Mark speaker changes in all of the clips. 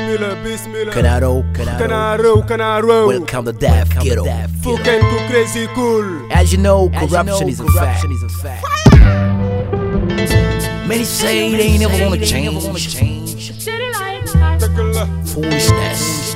Speaker 1: bismillah bismillah
Speaker 2: Canaro,
Speaker 1: Canaro Canaro
Speaker 2: Welcome to Death Ghetto.
Speaker 1: Fucking too crazy cool
Speaker 2: As you know, corruption, is, a fact. Many say they never wanna change.
Speaker 1: dëgg la
Speaker 2: Foolishness.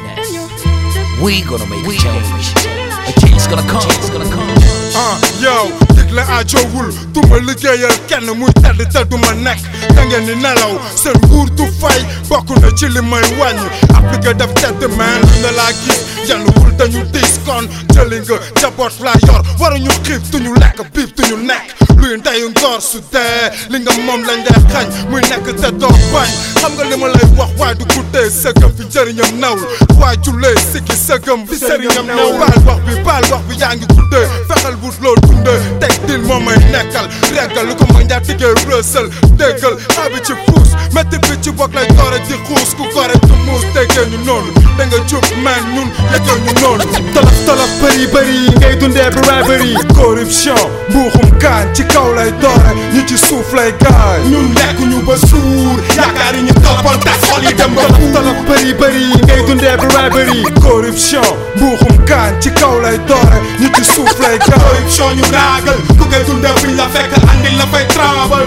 Speaker 2: We gonna make a change. A change is gonna come. It's gonna come.
Speaker 1: ah yow digle ajoowul du ma liggéeyal kenn muy tedd te du ma nekk da ngeen di nelaw seen nguur du fay bokk na ci li may wàññi appliqué def tedd man lu ne laa gis yenn wul dañu diis kon jëli nga jaboot laa yor waruñu xiif duñu lekk biib duñu nekk luy ndeyu ngor su dee li nga moom lañ lay xañ muy nekk te doo bañ xam nga li ma lay wax waaye du guddee sëgëm fi njëriñam nawul waaye jullee sikki sëgëm fi sëriñam nawul baal wax bi baal wax bi yaa ngi guddee fexeel wut loo dundee teg din moo may nekkal reggal lu ko mag njaa tiggee rësal déggal xaabi ci fuus métti bi ci bokk lay doore di xuus ku gore du muus déggee ñu noonu da nga jub man ñun yëgal ñu noonu tolof tolof bëri bëri ngay dundee bribery corruption mbuuxum kaan ci kaw lay doore ñu ci suuf lay gaañ ñun lekk ñu ba suur yaakaar yi ñu toppoon tas xol yi dem ba tolof tolof bëri bëri ngay dundee bribery corruption mbuuxum kaan ci kaw lay doore ñu ci suuf lay gaañ corruption ñu raagal ku koy dundee fiñ la fekk andil la fay trabal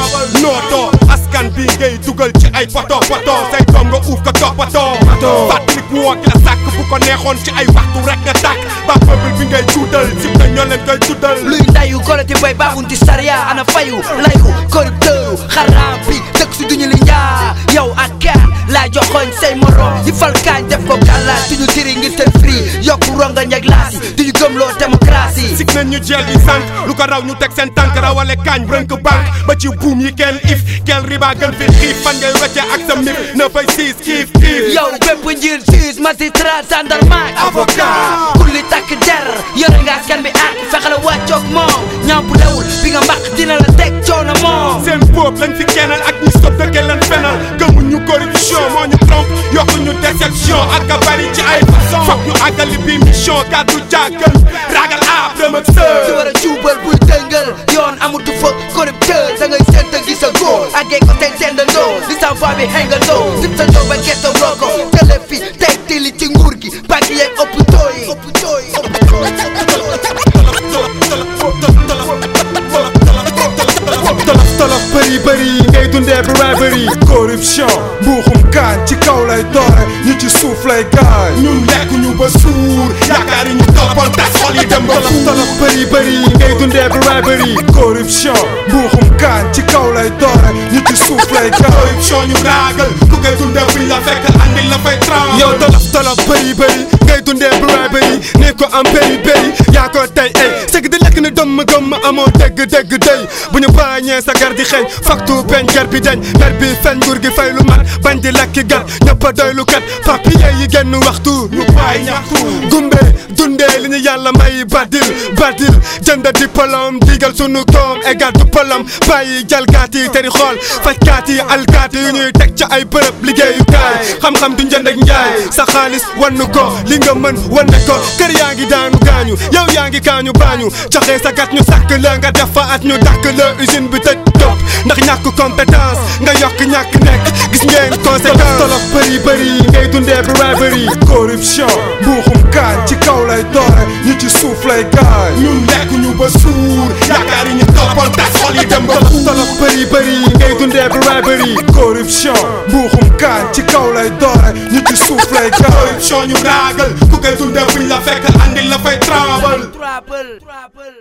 Speaker 1: nootoo askan bi ngay dugal ci ay poto poto say doom nga uuf ko toppatoo fàttalik woo ki la sàkk bu ko neexoon ci ay waxtu rek nga tàkk ba peuple bi ngay tuutal si te ñoo leen koy tuutal
Speaker 3: luy ndayu goloti boy baaxunti sariya ana fayu layu corrupteur xaraam bi dëkk si duñu li njaa yow ak kaan laa joxoñ say morom yi fal kaañ def ko gàllaaj suñu tiri ngir seen free yokku ronga ñag laasi duñu gëmloo démocratie
Speaker 1: sig nañ ñu jeel yi sànq lu ko raw ñu teg seen tànk rawale kaañ rënk banque ba ci buum yi kenn if gel riba gën fi xiif fan ngay wecce ak sa mif na fay siis kiif kiif
Speaker 3: yow bépp njiit juge magistrat gendarme
Speaker 1: Avocat.
Speaker 3: kulli takk der yore nga askan bi ak fexela wàccoog moom ñaam bu lewul bi nga mbaq dina la teg coono moom
Speaker 1: seen boob lañ fi kennal ak ñu sob dëkkee leen fenal gëmuñu corruption moo ñu trompe yokku ñu déception ak a bari ci ay façon foog ñu àggali bi mission kàddu jàggal ragal aab dem ak
Speaker 3: di
Speaker 1: sër
Speaker 3: war a juubal buy dëngal yoon amatu fa corrupteur da ngay sént gis a góor àggee ko tey sendandoo di sa voix bi xengandoo sip sa doo ba gerte woo ko télé fi tey tili ci nguur gi bàgg yeeg hôpitaux yi hôpitaux yi
Speaker 1: tolof tolof bëri bëri ngay dundee bribery corruption mbuuxum kaan ci kaw lay doore ñu ci suuf lay gaañ ñun lekk ñu ba suur yaakaar yi ñu toppoon tas xol yi dem ba tolof tolof bëri bëri ngay dundee bribery corruption mbuuxum kaan ci kaw lay doore ñu ci suuf lay gaañ corruption ñu raagal ku koy dundee fiñ la fekk andil la fay tram yow tolof tolof bëri bëri ngay dundee bribery ne ko am péri péri yaa ko tey ay sëgg di lekk ni dëmm gëmm amoo dégg dégg day bu ñu bàññee sa gar di xeeñ faktu peñ ger bi dañ mer bi fen nguur gi fay lu mat bañ di lekki gat ñëpp a doy lu kat papier yi genn waxtu ñu bàyyi ñaxtu gumbe dundee li ñu yàlla may badil badil jënd diplôme digal sunu koom égal diplôme bàyyi jalgaati teri xool fajkaat yi alkaati yu ñuy teg ca ay bërëb liggéeyukaay xam-xam du njënd ak njaay sa xaalis wannu ko li nga mën wanne ko kër yaa ngi daanu gaañu yow yaa ngi kaañu baañu joxe sa gat ñu sàkk la nga def fa at ñu dàkk la usine bi tëj topp ndax ñàkk compétence nga yokk ñàkk nekk gis ngeen conséquence tolof bëri bëri ngay dundee bribery corruption mbuuxum kaan ci kaw lay doore ñu ci suuf lay gaañ ñun lekk ñu ba suur yaakaar yi ñu toppoon tas xol yi dem ba tolof bëri bëri ngay dundee bribery corruption mbuuxum kaan ci kaw lay doore ñu ci suuf lay gaañ corruption ñu raagal ku koy dundee fiñ la fekk andil la fay trabal
Speaker 3: trouble